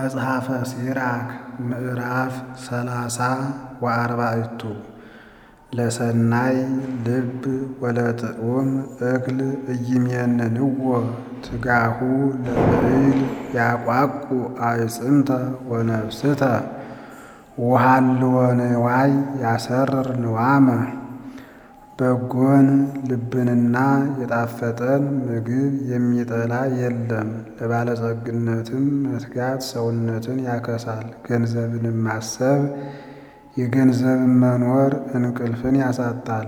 መጽሐፈ ሲራክ ምዕራፍ ሰላሳ ወአርባዕቱ ለሰናይ ልብ ወለጥዑም እክል ኢይሜንንዎ ትጋሁ ለብዕል ያቋቁ አዕፅምተ ወነፍስተ ወሃልወ ንዋይ ያሰርር ንዋመ በጎን ልብንና የጣፈጠን ምግብ የሚጠላ የለም። ለባለጸግነትም መትጋት ሰውነትን ያከሳል። ገንዘብንም ማሰብ የገንዘብን መኖር እንቅልፍን ያሳጣል።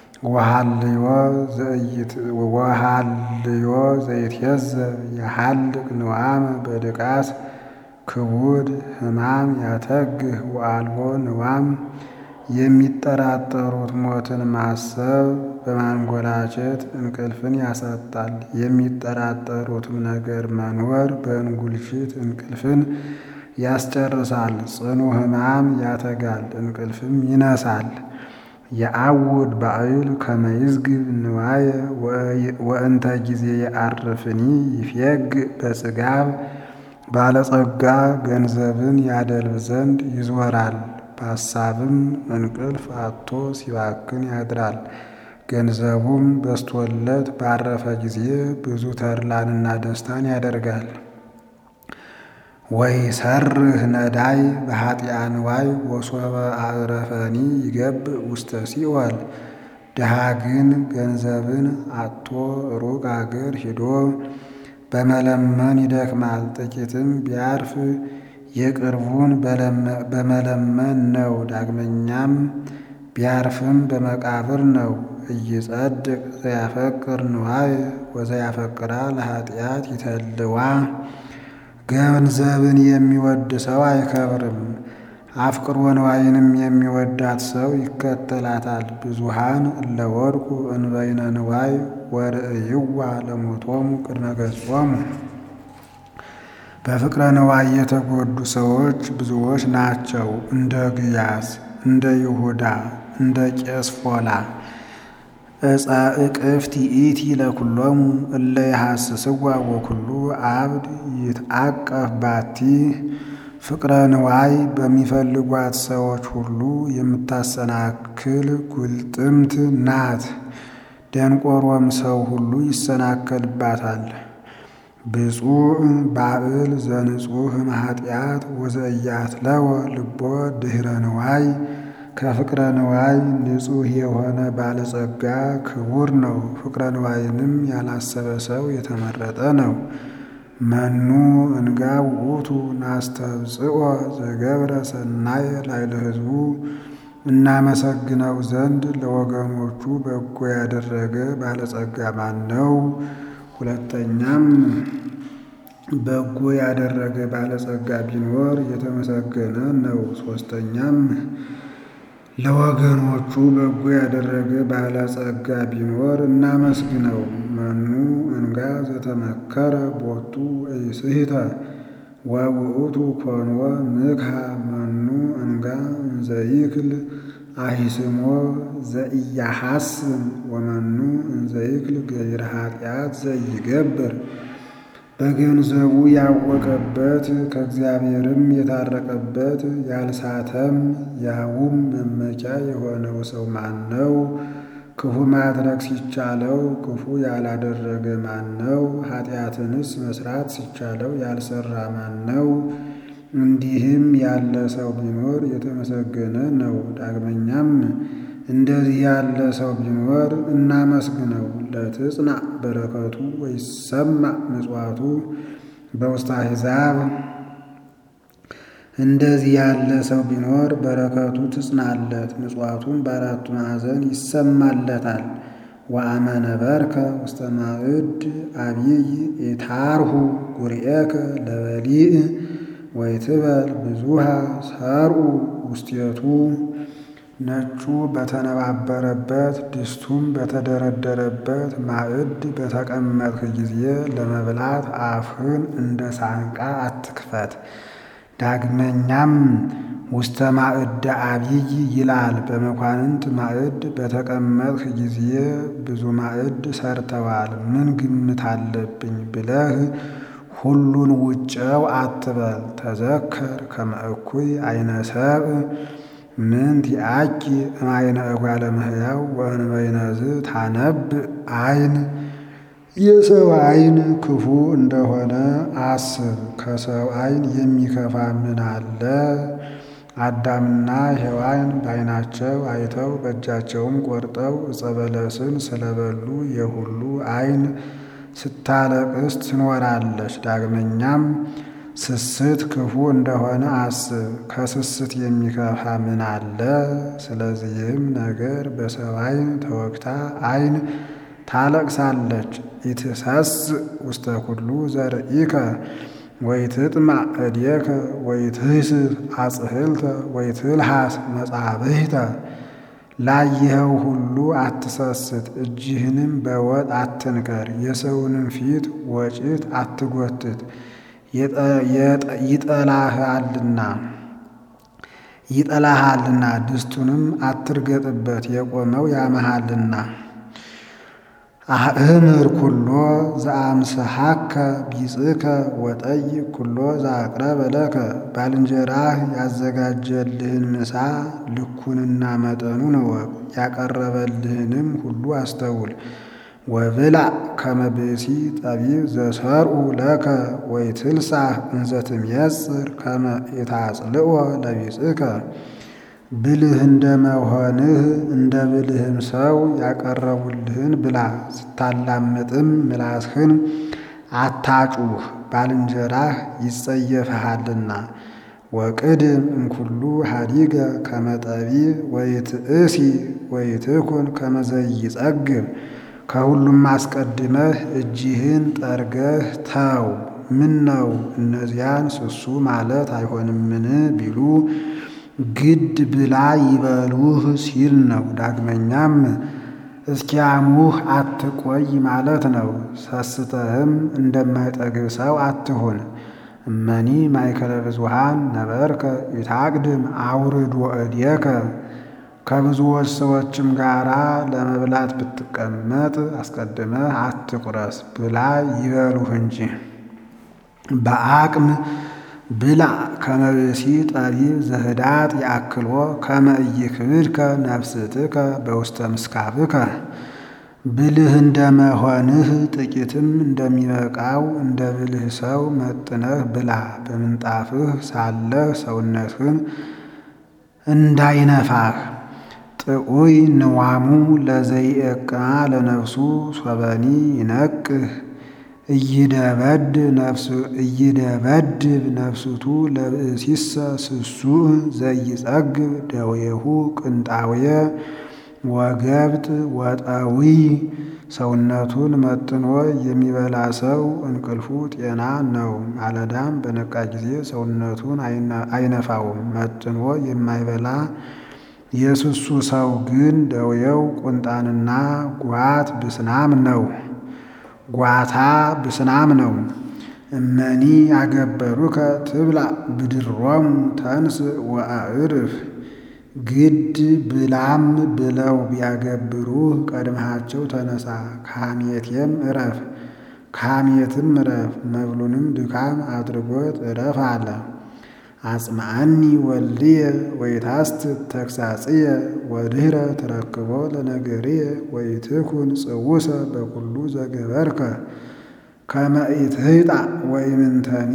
ወሃልዮ ዘይትየዘብ የሃልቅ ንዋመ በድቃት ክቡድ ሕማም ያተግህ ወአልቦ ንዋም የሚጠራጠሩት ሞትን ማሰብ በማንጎላቸት እንቅልፍን ያሳጣል። የሚጠራጠሩትም ነገር መኖር በእንጉልሽት እንቅልፍን ያስጨርሳል። ጽኑ ሕማም ያተጋል፣ እንቅልፍም ይነሳል። የአውድ ባዕል ከመይዝግብ ንዋየ ወእንተ ጊዜ የዐርፍኒ ይፌግ በጽጋብ ባለጸጋ ገንዘብን ያደልብ ዘንድ ይዞራል። በሐሳብም እንቅልፍ አጥቶ ሲባክን ያድራል። ገንዘቡም በስቶለት ባረፈ ጊዜ ብዙ ተድላንና ደስታን ያደርጋል። ወይሰርህ ነዳይ በኃጢአ ንዋይ ወሶበ አዕረፈኒ ይገብእ ውስተ ሲኦል። ድሃ ግን ገንዘብን አጥቶ ሩቅ አገር ሂዶ በመለመን ይደክማል። ጥቂትም ቢያርፍ የቅርቡን በመለመን ነው። ዳግመኛም ቢያርፍም በመቃብር ነው። ኢይጸድቅ ዘያፈቅር ንዋየ ወዘያፈቅራ ለኃጢአት ይተልዋ። ገንዘብን የሚወድ ሰው አይከብርም። አፍቅሮ ንዋይንም የሚወዳት ሰው ይከተላታል። ብዙሃን እለ ወድቁ እንበይነ ንዋይ ወርእይዋ ለሞቶሙ ቅድመ ገጾሙ። በፍቅረ ንዋይ የተጎዱ ሰዎች ብዙዎች ናቸው። እንደ ግያዝ፣ እንደ ይሁዳ፣ እንደ ቄስፎላ ዕፀ እቅፍት ይእቲ ለኩሎሙ እለ የሐስስዋ ወኩሉ አብድ ይትአቀፍ ባቲ። ፍቅረ ንዋይ በሚፈልጓት ሰዎች ሁሉ የምታሰናክል ጉልጥምት ናት። ደንቆሮም ሰው ሁሉ ይሰናከልባታል። ብፁዕ ባዕል ዘንጹህ እምኃጢአት ወዘኢያትለወ ልቦ ድኅረ ንዋይ። ከፍቅረ ንዋይ ንጹሕ የሆነ ባለጸጋ ክቡር ነው። ፍቅረ ንዋይንም ያላሰበ ሰው የተመረጠ ነው። መኑ እንጋ ውእቱ ናስተብጽኦ ዘገብረ ሰናየ ላዕለ ሕዝቡ። እናመሰግነው ዘንድ ለወገኖቹ በጎ ያደረገ ባለጸጋ ማን ነው? ሁለተኛም በጎ ያደረገ ባለጸጋ ቢኖር የተመሰገነ ነው። ሦስተኛም ለወገኖቹ በጎ ያደረገ ባለጸጋ ቢኖር እናመስግነው። መኑ እንጋ ዘተመከረ ቦቱ ኢስሕተ ወውእቱ ኮንወ ምክሃ መኑ እንጋ እንዘይክል አሂስሞ ዘኢያሐስም ወመኑ እንዘይክል ገቢረ ኃጢአት ዘይገብር። በገንዘቡ ያወቀበት ከእግዚአብሔርም የታረቀበት ያልሳተም ያውም መመኪያ የሆነው ሰው ማን ነው? ክፉ ማድረግ ሲቻለው ክፉ ያላደረገ ማን ነው? ኃጢአትንስ መስራት ሲቻለው ያልሰራ ማን ነው? እንዲህም ያለ ሰው ቢኖር የተመሰገነ ነው። ዳግመኛም እንደዚህ ያለ ሰው ቢኖር እናመስግነው። ለትጽናዕ በረከቱ ወይሰማዕ ምጽዋቱ በውስተ አሕዛብ። እንደዚህ ያለ ሰው ቢኖር በረከቱ ትጽናለት፣ ምጽዋቱን በአራቱ ማዕዘን ይሰማለታል። ወአመ ነበርከ ውስተ ማዕድ አብይ ኢታርሁ ጉርኤከ ለበሊእ ወይትበል ብዙሃ ሰርኡ ውስቴቱ። ነጩ በተነባበረበት ድስቱም በተደረደረበት ማዕድ በተቀመጥክ ጊዜ ለመብላት አፍህን እንደ ሳንቃ አትክፈት። ዳግመኛም ውስተ ማዕደ አብይ ይላል። በመኳንንት ማዕድ በተቀመጥክ ጊዜ ብዙ ማዕድ ሰርተዋል፣ ምን ግምት አለብኝ ብለህ ሁሉን ውጨው አትበል። ተዘከር ከመ እኩይ አይነ ሰብእ ምንት ይአኪ እምአይነ እጓለ እመሕያው ወእንበይነዝ ታነብእ አይን የሰው አይን ክፉ እንደሆነ አስብ። ከሰው አይን የሚከፋ ምን አለ? አዳምና ሔዋን በዓይናቸው አይተው በእጃቸውም ቆርጠው ዕፀ በለስን ስለበሉ የሁሉ አይን ስታለቅስ ትኖራለች። ዳግመኛም ስስት ክፉ እንደሆነ አስብ። ከስስት የሚከፋ ምን አለ? ስለዚህም ነገር በሰው አይን ተወግታ አይን ታለቅሳለች። ኢትሰስእ ውስተ ኩሉ ዘርኢከ ወይትጥማዕ እዴከ ወይትህስስ አጽህልተ ወይትልሃስ መጻብህተ ላየኸው ሁሉ አትሰስት፣ እጅህንም በወጥ አትንከር፣ የሰውንም ፊት ወጭት አትጎትት። ይጠላሃልና ይጠላሃልና ድስቱንም አትርገጥበት፣ የቆመው ያመሃልና። አእምር ኩሎ ዘአምስሐከ ቢጽከ ወጠይቅ ኩሎ ዘአቅረበ ለከ። ባልንጀራህ ያዘጋጀልህን ምሳ ልኩንና መጠኑን እወቅ፣ ያቀረበልህንም ሁሉ አስተውል። ወብላዕ ከመ ብእሲ ጠቢብ ዘሰርኡ ለከ ወይትልሳህ እንዘ ትሜጽር ከመ ኢታጽልኦ ለቢጽከ። ብልህ እንደ መሆንህ እንደ ብልህም ሰው ያቀረቡልህን ብላ። ስታላምጥም ምላስህን አታጩህ፣ ባልንጀራህ ይጸየፍሃልና። ወቅድም እምኩሉ ሀዲገ ከመ ጠቢብ ወይትእሲ ወይትኩን ከመ ዘይጸግብ። ከሁሉም አስቀድመህ እጅህን ጠርገህ ተው። ምን ነው እነዚያን ስሱ ማለት አይሆንምን ቢሉ ግድ ብላ ይበሉህ ሲል ነው። ዳግመኛም እስኪያሙህ አትቆይ ማለት ነው። ሰስተህም እንደማይጠግብ ሰው አትሁን። እመኒ ማእከለ ብዙኃን ነበርከ ኢታቅድም አውርድ ወእዴከ። ከብዙዎች ሰዎችም ጋራ ለመብላት ብትቀመጥ አስቀድመህ አትቁረስ፣ ብላ ይበሉህ እንጂ። በአቅም ብላ ከመ ብእሲ ጠቢብ ዘህዳጥ ያክሎ ከመ ኢይክብድከ ነፍስትከ በውስተ ምስካብከ። ብልህ እንደመሆንህ ጥቂትም እንደሚበቃው እንደ ብልህ ሰው መጥነህ ብላ። በምንጣፍህ ሳለህ ሰውነትህን እንዳይነፋህ። ጥዑይ ንዋሙ ለዘይእቅማ ለነፍሱ ሶበኒ ይነቅህ እይደበድብ ነፍስቱ ለብእሲሰ ስሱዕ ዘይጸግብ ደዌሁ ቅንጣውየ ወገብጥ ወጠዊ። ሰውነቱን መጥኖ የሚበላ ሰው እንቅልፉ ጤና ነው። ማለዳም በነቃ ጊዜ ሰውነቱን አይነፋውም። መጥኖ የማይበላ የስሱ ሰው ግን ደዌው ቁንጣንና ጓት ብስናም ነው ጓታ ብስናም ነው። እመኒ ያገበሩከ ትብላ ብድሮሙ ተንስ ወአዕርፍ። ግድ ብላም ብለው ቢያገብሩህ ቀድመሃቸው ተነሳ፣ ከሐሜቴም እረፍ ከሐሜትም እረፍ። መብሉንም ድካም አድርጎት እረፍ አለ። አጽምዓኒ ወልድየ ወይታስትት ተግሳጽየ ወድኅረ ትረክቦ ለነገርየ ወይትኩን ጽውሰ በኩሉ ዘገበርከ ከመ ኢትህጣ ወኢምንተኒ።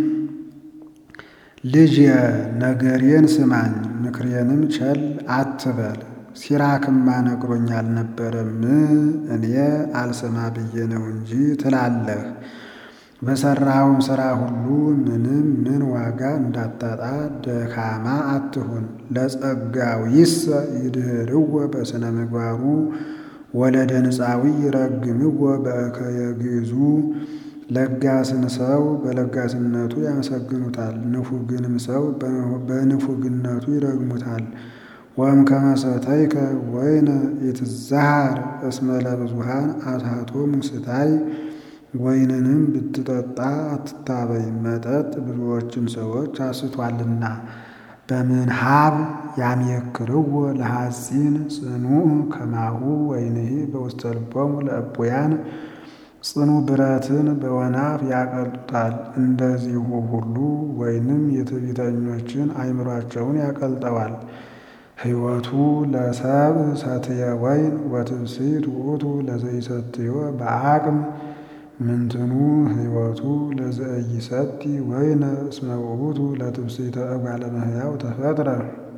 ልጅ ነገሬን ስማኝ ምክሬንም ቸል አትበል። ሲራክማ ነግሮኝ አልነበረም እኔ አልሰማ ብዬ ነው እንጂ ትላለህ። በሠራውም ሥራ ሁሉ ምንም ምን ዋጋ እንዳታጣ ደካማ አትሁን። ለጸጋዊሰ ይድህርዎ በሥነ ምግባሩ ወለደንፃዊ ይረግምዎ በእከየ ግዕዙ። ለጋስን ሰው በለጋስነቱ ያመሰግኑታል፣ ንፉግንም ሰው በንፉግነቱ ይረግሙታል። ወእምከመ ሰተይከ ወይነ ኢትዛሃር እስመ ለብዙኃን አስሐቶሙ ስታይ። ወይንንም ብትጠጣ አትታበይ፣ መጠጥ ብዙዎችን ሰዎች አስቷልና። በምንሃብ ያምየክርዎ ለሐጺን ጽኑዕ ከማሁ ወይንሂ በውስተ ልቦሙ ለእቡያን። ጽኑ ብረትን በወናፍ ያቀልጡታል። እንደዚሁ ሁሉ ወይንም የትዕቢተኞችን አእምሯቸውን ያቀልጠዋል። ሕይወቱ ለሰብ ሰትየ ወይን ወትብሲት ውእቱ ለዘይሰትዮ በአቅም ምንትኑ ሕይወቱ ለዘኢይሰቲ ወይነ እስመ ውእቱ ለትብሲተ እጓለ እመሕያው ተፈጥረ።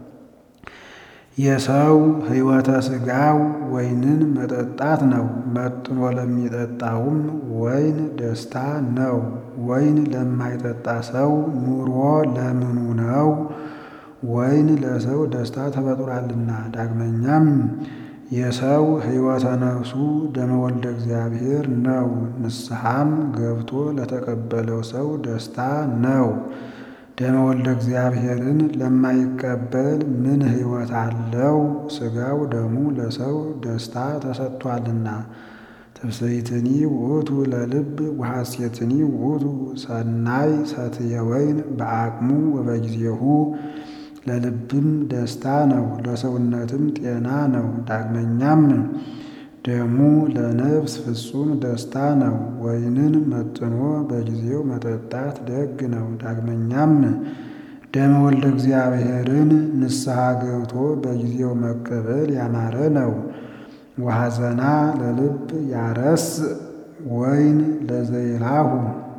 የሰው ሕይወተ ሥጋው ወይንን መጠጣት ነው። መጥኖ ለሚጠጣውም ወይን ደስታ ነው። ወይን ለማይጠጣ ሰው ኑሮ ለምኑ ነው? ወይን ለሰው ደስታ ተፈጥሯልና። ዳግመኛም የሰው ሕይወተ ነፍሱ ደመ ወልደ እግዚአብሔር ነው። ንስሐም ገብቶ ለተቀበለው ሰው ደስታ ነው። ደመ ወልደ እግዚአብሔርን ለማይቀበል ምን ሕይወት አለው? ሥጋው ደሙ ለሰው ደስታ ተሰጥቷልና። ትብስይትኒ ውእቱ ለልብ ወሐሴትኒ ውእቱ ሰናይ ሰትየ ወይን በአቅሙ ወበጊዜሁ ለልብም ደስታ ነው፣ ለሰውነትም ጤና ነው። ዳግመኛም ደሙ ለነፍስ ፍጹም ደስታ ነው። ወይንን መጥኖ በጊዜው መጠጣት ደግ ነው። ዳግመኛም ደመ ወልደ እግዚአብሔርን ንስሐ ገብቶ በጊዜው መቀበል ያማረ ነው። ወሐዘና ለልብ ያረስ ወይን ለዘይላሁ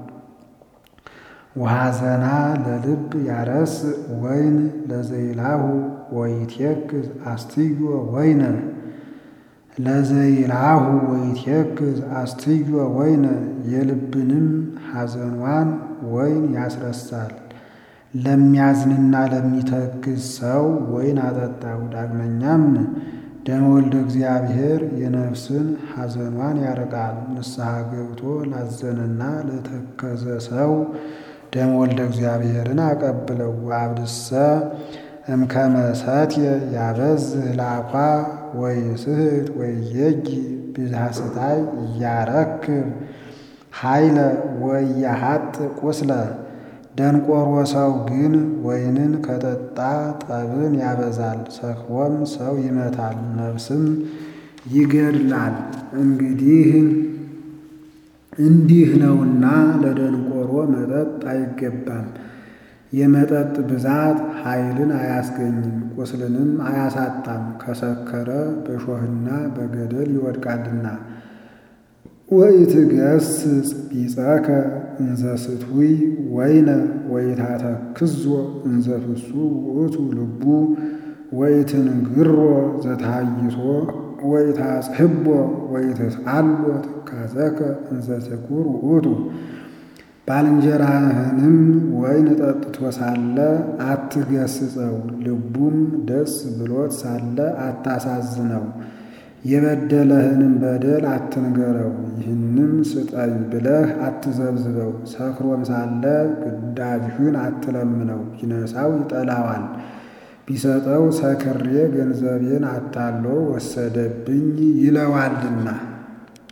ወሐዘና ለልብ ያረስ ወይን ለዘይላሁ ወይትየክዝ አስትዮ ወይነ ለዘይላሁ ወይትየክዝ አስትዮ ወይነ የልብንም ሐዘኗን ወይን ያስረሳል። ለሚያዝንና ለሚተክዝ ሰው ወይን አጠጣው። ዳግመኛም ደመ ወልደ እግዚአብሔር የነፍስን ሐዘኗን ያርቃል። ንስሐ ገብቶ ላዘነና ለተከዘ ሰው ደመ ወልደ እግዚአብሔርን አቀብለው። ወአብድሰ እምከመ ሰትየ ያበዝህ ላኳ ወይስሕት ወይየጊ ብዝሃ ስታይ እያረክብ ኃይለ ወያሃጥ ቁስለ ደንቆሮ ሰው ግን ወይንን ከጠጣ ጠብን ያበዛል፣ ሰክሮም ሰው ይመታል፣ ነፍስም ይገድላል። እንግዲህ እንዲህ ነውና ለደንቆሮ መጠጥ አይገባም። የመጠጥ ብዛት ኃይልን አያስገኝም፣ ቁስልንም አያሳጣም። ከሰከረ በሾህና በገደል ይወድቃልና። ወኢትገስጽ ቢጸከ እንዘ ስትውይ ወይነ ወኢታተክዞ እንዘ ፍሱ ውእቱ ልቡ ወኢትንግሮ ዘታይቶ ወኢታጽሕቦ ወኢትስአሎ ትካዘከ እንዘ ትኩር ውእቱ። ባልንጀራህንም ወይን ጠጥቶ ሳለ አትገስጸው፣ ልቡም ደስ ብሎት ሳለ አታሳዝነው። የበደለህንም በደል አትንገረው፣ ይህንም ስጠኝ ብለህ አትዘብዝበው። ሰክሮም ሳለ ግዳጅህን አትለምነው፣ ቢነሳው ይጠላዋል። ቢሰጠው ሰክሬ ገንዘቤን አታሎ ወሰደብኝ ይለዋልና።